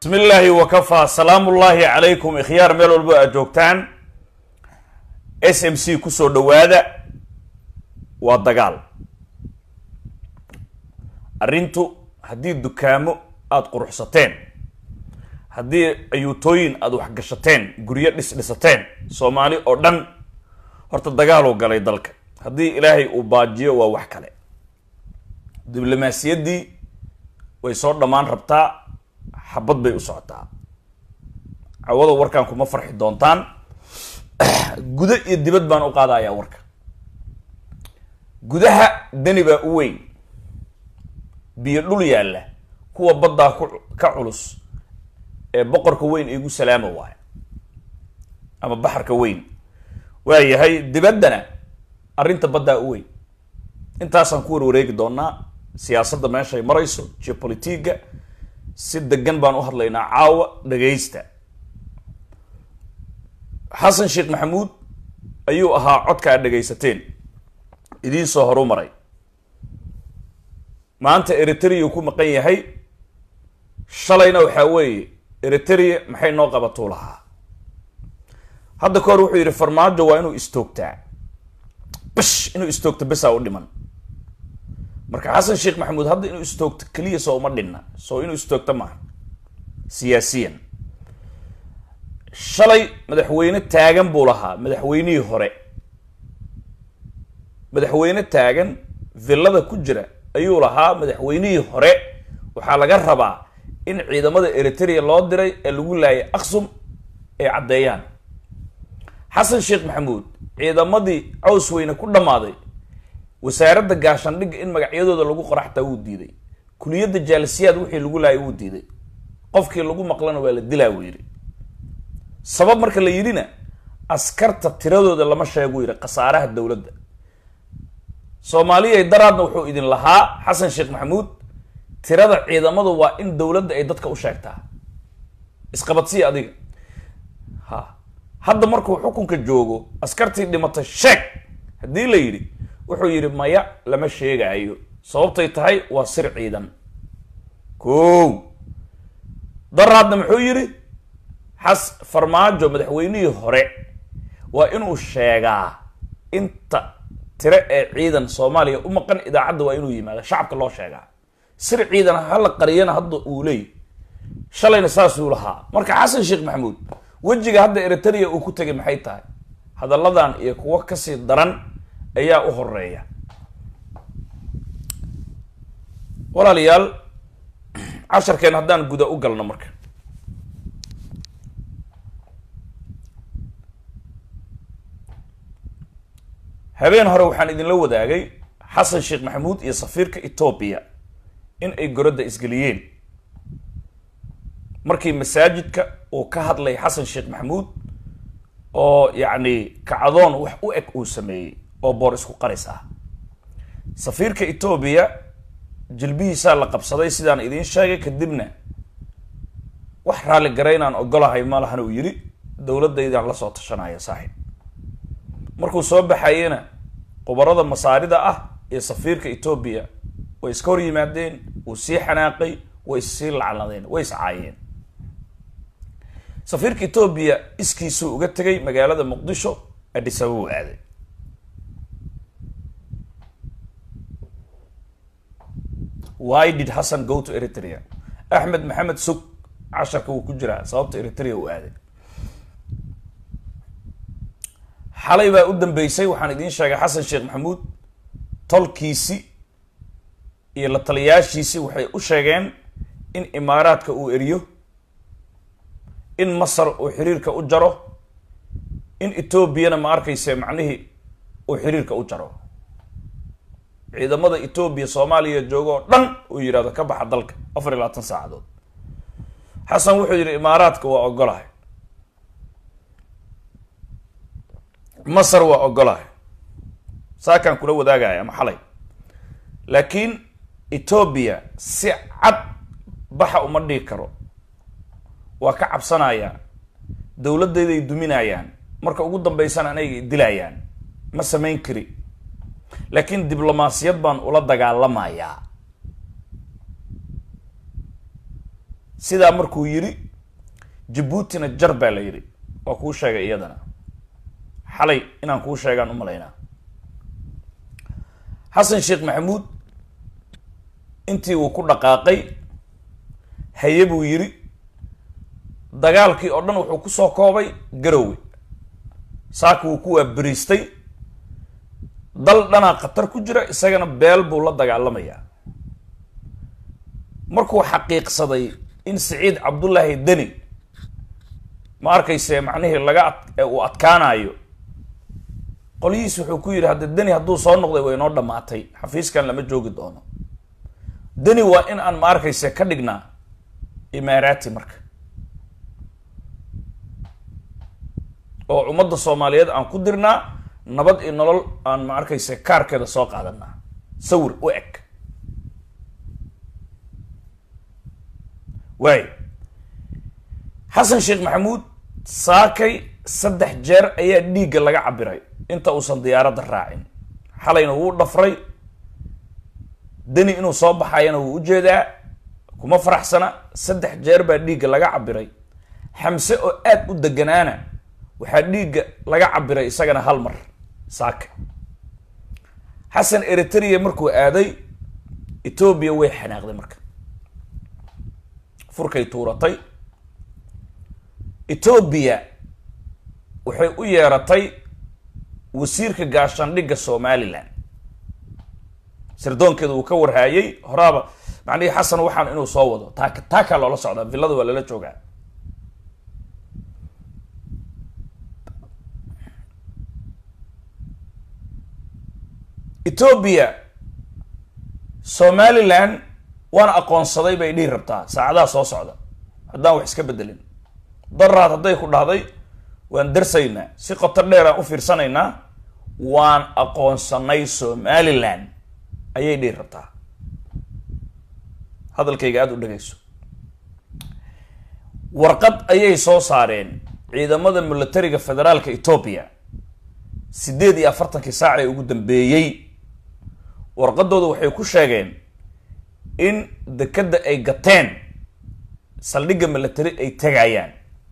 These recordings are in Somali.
bismi illaahi wakafaa salaamu ullaahi calaykum ikhyaar meel walbo aad joogtaan s m c kusoo dhawaada waa dagaal arrintu haddii dukaamo aada quruxsateen haddii ayuutooyin aada waxgashateen guryo dhisdhisateen soomaali oo dhan horta dagaaluu galay dalka haddii ilaahay uu baajiyo waa wax kale diblomaasiyaddii way soo dhammaan rabtaa xabad bay u socotaa cawada warkan kuma farxi doontaan gudo iyo dibad baan u qaadayaa warka gudaha deni baa u weyn biyo dhul yaalla kuwa baddaa ku ka culus ee boqorka weyn igu salaama waayo ama baxarka weyn waa yahay dibaddana arrinta baddaa u weyn intaasaan ku warwareegi doonaa siyaasadda meeshay marayso geopolitiga si degan baan u hadlaynaa caawa dhagaysta xasan sheekh maxamuud ayuu ahaa codka aad dhagaysateen idiin soo horu maray maanta eritrea ku maqan yahay shalayna waxaa weeye eritrea maxay noo qabatuu lahaa hadda ka hor wuxuu yidhi farmaajo waa inuu istoogtaa bish inuu istoogto besaa u dhiman marka xasan sheekh maxamuud hadda inuu istoogto keliya soo uma dhinna soo inuu istoogto maaha siyaasiyan shalay madaxweyne taagan buu lahaa madaxweynihii hore madaxweyne taagan villada ku jira ayuu lahaa madaxweynihii hore waxaa laga rabaa in ciidamada eritrea loo diray ee lagu laayay aksum ay caddeeyaan xasan sheekh maxamuud ciidamadii caws weyne ku dhammaaday wasaaradda gaashandhigga in magacyadooda lagu qora xataa wuu diiday kuliyadda jaalisiyaad wixii lagu laayay wuu diiday qofkii lagu maqlana waa la dilaa wuu yidhi sabab marka la yidhina askarta tiradooda lama sheegu yidhi khasaaraha dowladda soomaaliyay daraadna wuxuu idin lahaa xasan sheekh maxamuud tirada ciidamadu waa in dowladda ay dadka u sheegtaa isqabadsiya adiga ha hadda markuu xukunka joogo askartii dhimatay sheeg haddii la yidhi wuxuu yidhi maya lama sheegaayo sababtay tahay waa sir ciidan ko daraadna muxuu yidhi xas farmaajo madaxweynihii hore waa inuu sheegaa inta tire ee ciidan soomaaliya u maqan idaacadda waa inuu yimaado shacabka loo sheegaa sir ciidan hala qariyana hadda uu leey shalayna saasuu lahaa marka xasan sheekh maxamuud wejiga hadda eritrea uu ku tegay maxay tahay hadalladan iyo kuwo kasii daran ayaa u horeeya walaalayaal casharkeen haddaan guda u galno marka habeen hore waxaan idinla wadaagay xasan sheekh maxamuud iyo safiirka etoobiya in ay goradda isgeliyeen markii masaajidka uu ka hadlay xasan sheekh maxamuud oo yacni kacdoon wax u eg uu sameeyey oo boor isku qaris ah safiirka etoobiya jilbihiisaa la qabsaday sidaan idiin sheegay kadibna wax raalli garaynaan ogolahay malahana uu yidhi dowladdaydaan lasoo tashanaya saaxiib markuu soo baxayena qubarada masaarida ah iyo safiirka etoobiya way iska hor yimaadeen wuu sii xanaaqay way issii lacladeen way iscaayeen safiirka etoobiya iskiisuu uga tegay magaalada muqdisho adhisaba uu aaday why did hassan go to eritrea axmed maxamed sug casharka wuu ku jiraa sababta eritrea uu aaday xalay baa u dambeysay waxaan idiin sheegay xasan sheekh maxamuud tolkiisi iyo la taliyaashiisi waxay u sheegeen in imaaraadka uu eriyo in masar uu xiriirka u jaro in etoobiyana ma arkayse macnihii uu xiriirka u jaro ciidamada etoobiya soomaaliya jooga oo dhan uu yidhahdo ka baxa dalka afar iyo labaatan saacadood xasan wuxuu yidhi imaaraadka waa ogolahay masar waa ogolahay saakaan kula wadaagaya ama xalay laakiin etoobiya si cad baxa uma dhigi karo waa ka cabsanaya dowladayday duminayaan marka ugu dambeysana anayga dilayaan ma samayn kari laakiin diblomaasiyad baan ula dagaalamayaa sidaa markuu yidhi jabuutina jar baa la yidhi waa kuu sheegay iyadana xalay inaan kuu sheegaan u malaynaa xasan sheekh maxamuud intii uu ku dhaqaaqay haye buu yidhi dagaalkii oo dhan wuxuu kusoo koobay garowe saaka wuu ku waaberiistay dal dhanaa khatar ku jira isagana beel buu la dagaalamayaa markuu xaqiiqsaday in siciid cabdullaahi deni ma arkayse macnihii laga ad uu adkaanayo qolyihiis wuxuu ku yidhi hadda deni hadduu soo noqday way inoo dhammaatay xafiiskan lama joogi doono deni waa in aan ma arkayse ka dhignaa imaaraati marka oo ummadda soomaaliyeed aan ku dirnaa nabad iyo nolol aan ma arkayse kaarkeeda soo qaadanaa sawir u eg waay xasan sheekh maxamuud saakay saddex jeer ayaa dhiigga laga cabiray inta uusan diyaaradda raacin xalayna wuu dhafray deni inuu soo baxayana wuu ujeedaa kuma faraxsana saddex jeer baa dhiigga laga cabiray xamse oo aad u deganaana waxaa dhiigga laga cabiray isagana hal mar saaka xasan eritrea markuu aaday etoobiya way xanaaqday marka furkay tuuratay etoobiya waxay u yeeratay wasiirka gaashaandhigga somalilan sirdoonkeeda uu ka warhaayay horaaba macnihii xasan waxaan inuu soo wado taa taakaa loola socdaa villada waa lala joogaa etoobiya somalilan waana aqoonsaday bay dhihi rabtaa saacadaha soo socda haddaan wax iska bedelin daraad hadday ku dhahday waan darsaynaa si qoto dheeraan u fiirsanaynaa waan aqoonsanay somalilan ayay dhihi rabtaa hadalkayga aada u dhegayso warqad ayay soo saareen ciidamada militariga federaalka etoobiya siddeed iyo afartankii saac ee ugu dambeeyey warqadooda waxay ku sheegeen in dekadda ay gateen saldhigga military ay tegayaan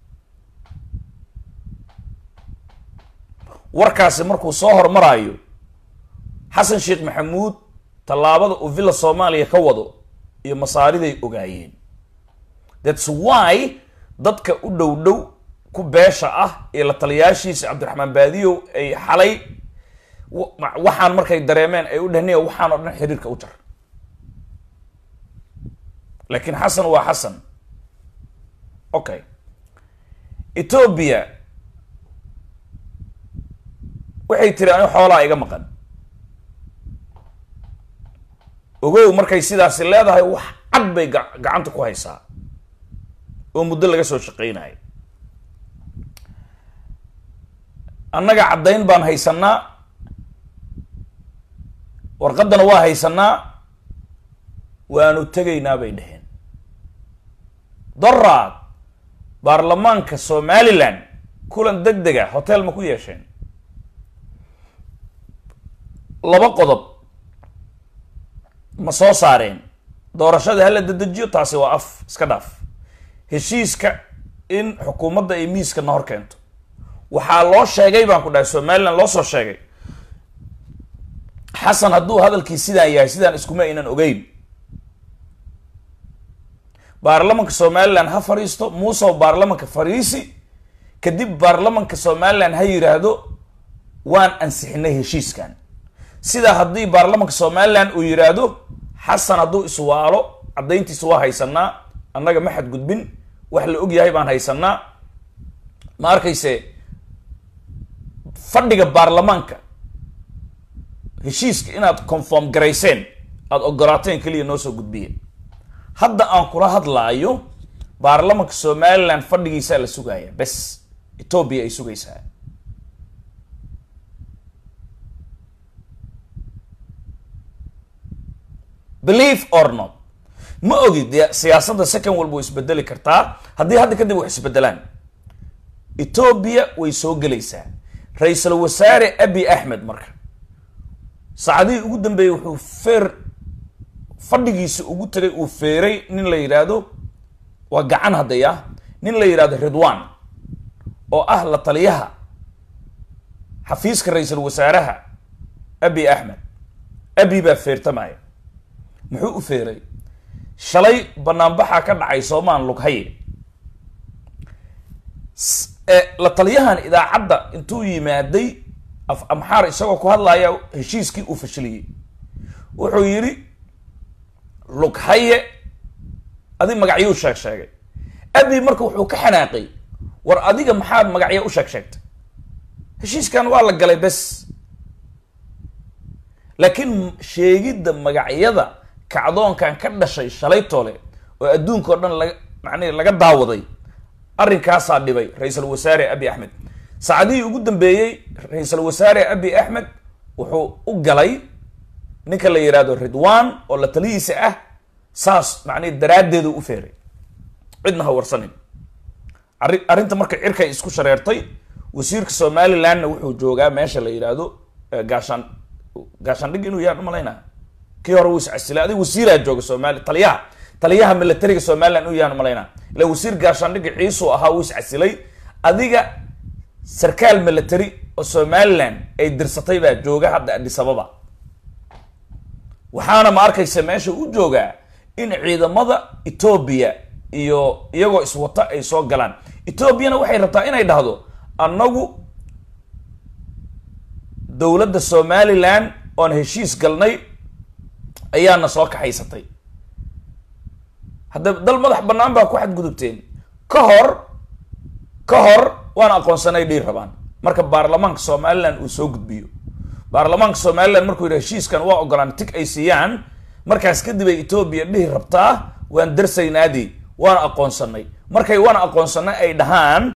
warkaasi markuu soo hormaraayo xasan sheekh maxamuud tallaabada uu villa soomaaliya ka wado iyo masaariday ogaayeen thats why dadka u dhow dhow ku beesha ah iyo la taliyaashiisa cabdiraxmaan baadiyow ay xalay waxaan markay dareemeen ay u dhehniya waxaan oo dhan xiriirka u jar laakiin xasan waa xasan okay etoobiya waxay tiri ani xoolaa iga maqan ogow markay sidaasi leedahay wax cad bay ga gacanta ku haysaa oo muddo laga soo shaqeynayo annaga caddayn baan haysanaa warqaddana waa haysanaa waanu tegaynaa bay dheheen doraad baarlamaanka somalilan kulan deg dega hotel ma ku yeesheen laba qodob ma soo saareen doorashada hala dedejiyo taasi waa af iska dhaaf heshiiska in xukuumadda ay miiska na hor keento waxaa loo sheegay baan ku dhahay somalilan loo soo sheegay xasan hadduu hadalkii sidaan yahay sidaan iskuma aynan ogeyn baarlamanka somalilan ha fadhiisto muusow baarlamanka fadhiisi kadib baarlamanka somalilan ha yidhaahdo waan ansixinay heshiiskan sidaa haddii baarlamanka somalilan uu yidhaahdo xasan hadduu iswaalo caddayntiisa waa haysanaa annaga ma xadgudbin wax la og yahay baan haysanaa ma arkayse fadhiga baarlamaanka heshiiska inaad conform garayseen aada ogolaateen keliya noo soo gudbiya hadda aan kula hadlaayo baarlamanka somalilan fadhigiisaa la sugaaya bes etoobiya ay sugaysaa believe or not ma ogi dee siyaasadda second walba way isbedeli kartaa haddii hadda kadib wax isbedelaan etoobiya way soo gelaysaa ra-iisul wasaare abi axmed marka saacadihii ugu dambeeyey wuxuu feer fadhigiisa ugu tagay uu feeray nin la yidhaahdo waa gacan haddaya nin la yidhahdo ridwan oo ah la taliyaha xafiiska ra-iisul wasaaraha abi axmed abi baa feertamaya muxuu u feeray shalay banaanbaxaa ka dhacay soomaan lughaye la taliyahan idaacadda intuu yimaaday af amxaar isagoo ku hadlaya heshiiskii uu fashiliyey wuxuu yidhi lughaye adi magacyuu sheeg sheegay abi marka wuxuu ka xanaaqay war adiga maxaad magacyo u sheeg sheegtay heshiiskan waa la galay bes laakiin sheegidda magacyada kacdoonkan ka dhashay shalaytoole oo adduunka o dhan laga macnihi laga daawaday arrinkaasaa dhibay ra-iisul wasaare abi axmed saacadihii ugu dambeeyey ra-iisul wasaare abi axmed wuxuu u galay ninka la yidhaahdo ridwan oo la talihiisa ah saas macnihi daraaddeedu u feeray cidna ha warsanin arri arrinta marka cirkay isku shareertay wasiirka somalilandna wuxuu joogaa meesha la yidhaahdo gaashaan gaashaandhig inuu yaan umalaynaa kii hore wuu iscasilay adig wasiiraa jooga somali taliyaha taliyaha militariga somaliland inuu yaan umalaynaa ila wasiir gaashaandhiga ciisuu ahaa wuu iscasilay adiga sarkaal military oo somaliland ay dirsatay baa jooga hadda adisababa waxaana ma arkaysa meesha u joogaa in ciidamada etoobiya iyo iyagoo iswata ay soo galaan etoobiyana waxay rabtaa inay dhahdo annagu dowladda somaliland oon heshiis galnay ayaana soo kaxaysatay hadda dal madax bannaan baa ku xadgudubteen ka hor ka hor waan aqoonsanay dhiir rabaan marka baarlamaanka somaliland uu soo gudbiyo baarlamaanka somaliland markuu yidhi heshiiskan waa ogolaan tig ay siiyaan markaas kadib ay etoobiya dhihi rabtaa waan darsaynaadii waan aqoonsanay markay waan aqoonsanay ay dhahaan